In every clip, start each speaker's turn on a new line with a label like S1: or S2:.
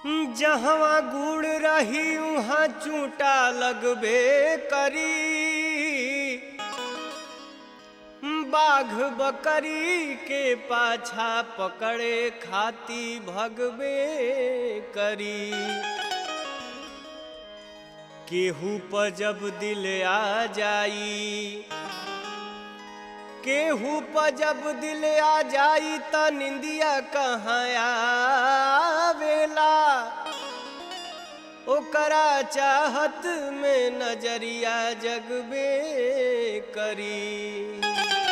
S1: जहवा गुड़ रही उहाँ चूटा लगबे करी बाघ बकरी के पाछा पकड़े खाती भगबे करी केहू पर जब दिल आ जाई केहू पर जब दिल आ जाई त निंदिया कहाँ आवेला ओकरा चाहत में नजरिया जगबे करी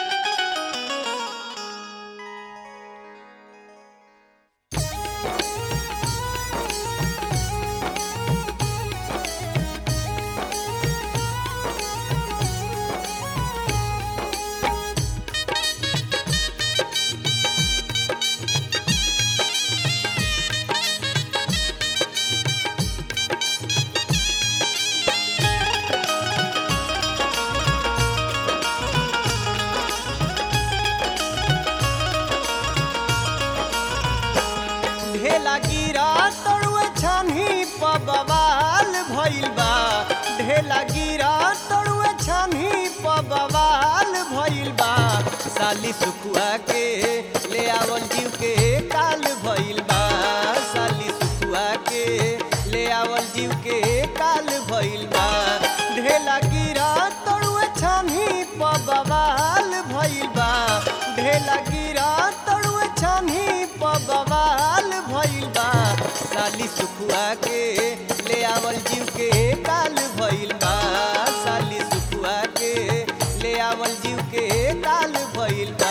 S1: ढेला गिरा तड़ुए छानी प बवाल भइल बा ढेला गिरा तड़ुए छानी प बवाल भइल बा साली सुखुआ के ले आवल जीव के काल भइल बा साली सुखुआ के ले आवल जीव के काल भइल बा ढेला गिरा तड़ुए छानी प बवाल भइल बा ढेला गिरा तड़ुए छानी प बवाल भइल बा साली सुखुआ के ले आवल जीव के काल भइल बा साली सुखुआ के ले आवल जीव के काल भइल बा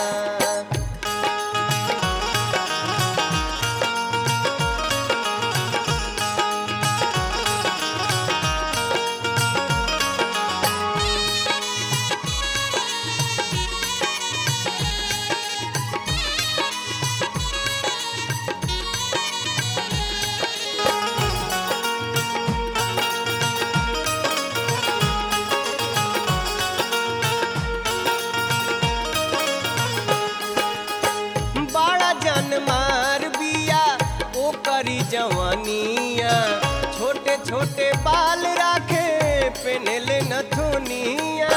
S1: बड़ा जन मार बिया ओ करी जवानिया छोटे छोटे बाल राखे पेनले नथुनिया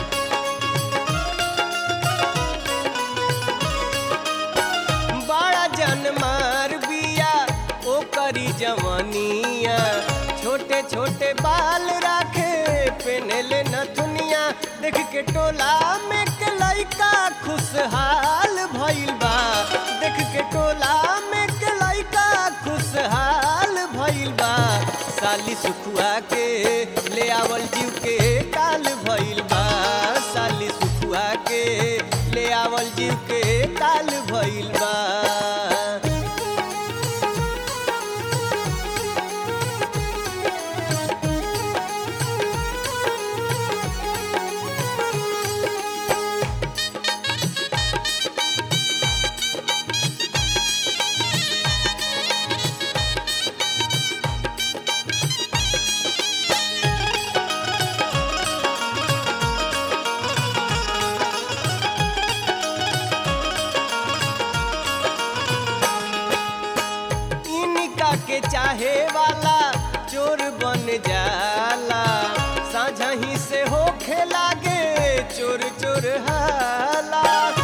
S1: बड़ा जन मार बिया ओ करी जवानिया छोटे छोटे बाल राखे पेनले नथुनिया देख के टोला में के लइका खुशहाल भइल बा देख के टोला में के लइका खुशहाल भइल बा साली सुखुआ के ले आवल जीव के काल भइल बा साली सुखुआ के ले आवल जीव के काल भइल बा इनका के चाहे वाला चोर बन जाला साझा ही से होखे लागे चोर चोर हाला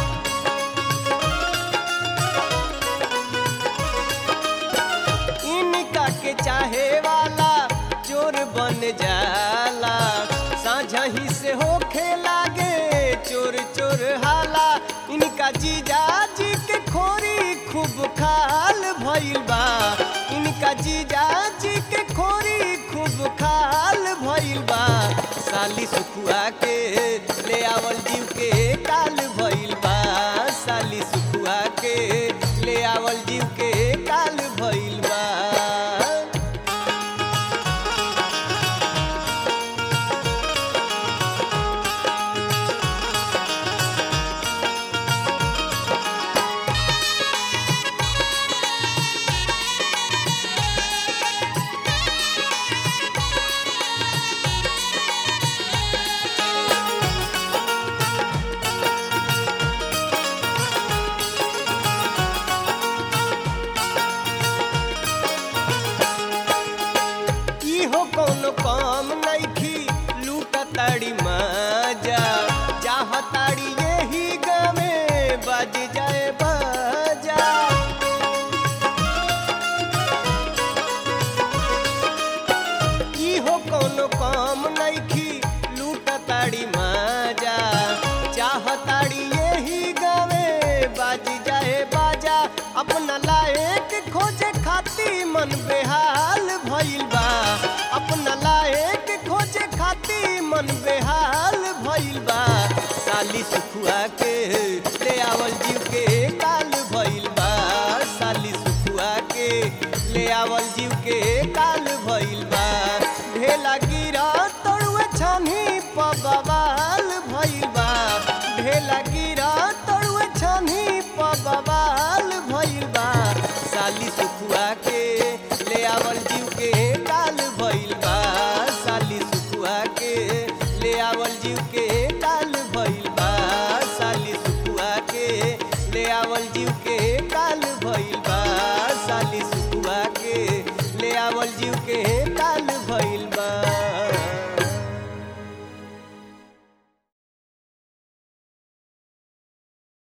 S1: इनका के चाहे वाला चोर बन जाला साझा ही से होखे लागे चोर चोर हाला इनका जीजा जी के खोरी खूब खाल भइल बा इनका जीजा जी के खोरी खूब खाल भइल बा साली सुखुआ के ले आवल जीव के काल भइल बा साली सुखुआ के ले आवल जीव के काल भइल बा खोजे खाती मन बेहाल भइल बा अपना लायक खोजे खाती मन बेहाल भइल बा साली सुखुआ के ले आवल जीव के काल भइल बा साली सुखुआ के ले आवल जीव के काल भइल बा ढेला गिरा तड़ुए छानी पबवाल भइल बा ढेला गिरा तड़ुए छानी पबवाल भइल बा साली सुखुआ के ले आवल जीव के काल भइल बा साली सुखुआ के ले आवल जीव के काल भइल बा साली सुखुआ के ले आवल जीव के काल भइल बा साली सुखुआ के ले आवल जीव के